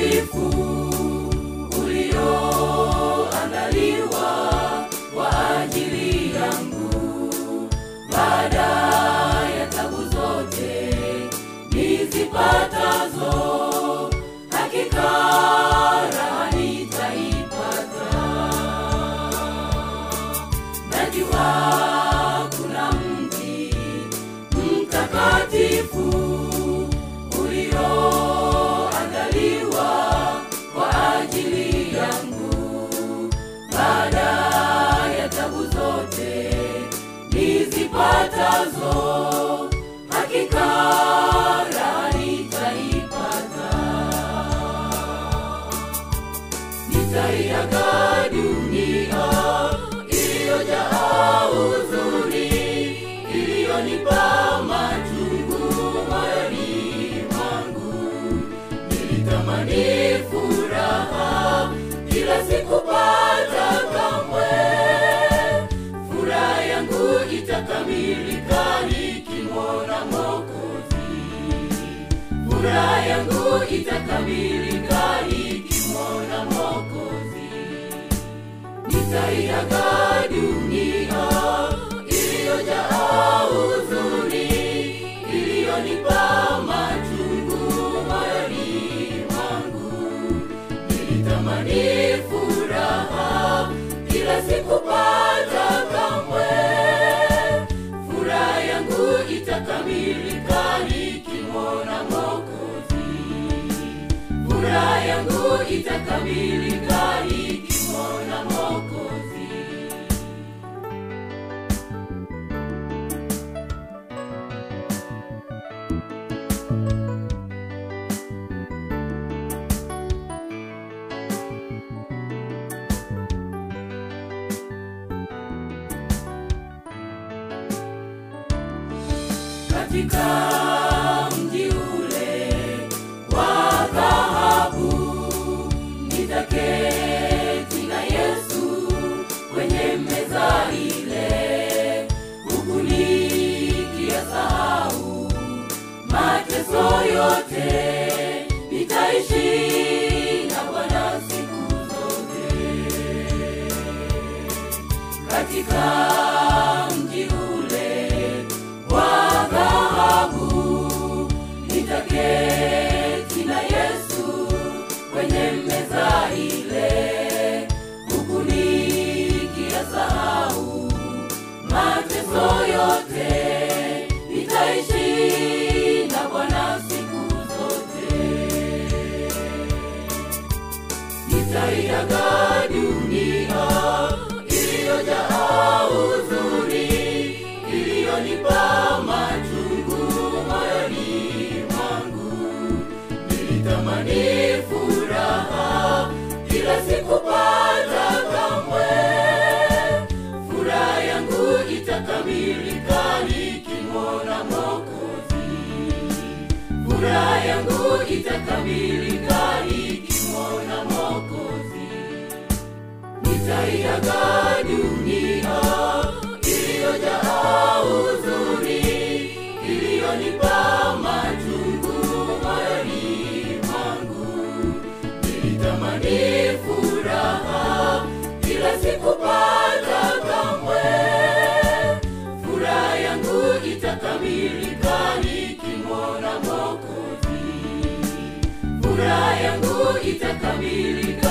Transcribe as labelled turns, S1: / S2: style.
S1: mtakatifu ulioandaliwa kwa ajili yangu baada ya tabu zote nizipatazo hakika raha nitaipata najua kuna mji mtakatifu ulioandaliwa kwa ajili yangu baada ya tabu zote nizipatazo hakika raha nitaipata nitaiaga dunia iliyojaa huzuni iliyonipa machungu moyoni mwangu nilitamani furaha ila sikupata kamwe furaha yangu itakamilika nikimwona mokozi furaha yangu itakamilika nikimwona mokozi nitaiaga dunia iliyojaa huzuni iliyonipa machungu moyoni mwangu nilitamani furaha ila sikupata kamwe furaha yangu itakamilika nikimwona mokozi furaha yangu itakamilika nikimwona mokozi katika mji ule wa dhahabu nitaketi na yesu kwenye meza ile huku nikiyasahau mateso yote nitaishi na bwana siku zote katika mji ule wa dhahabu nitaketi na yesu kwenye meza ile huku nikiyasahau mateso yote nitaishi na bwana siku zote nitaiaga dunia iliyojaa huzuni iliyonipa machungu moyoni mwangu nilitamani furaha ila sikupata kamwe furaha yangu itakamilika nikimwona mokozi furaha yangu itakamilika nikimwona mokozi nitaiaga dunia iliyojaa huzuni iliyonipa machungu moyoni mwangu nilitamani furaha ila sikupata kamwe furaha yangu itakamilika nikimwona mokozi furaha yangu itakamilika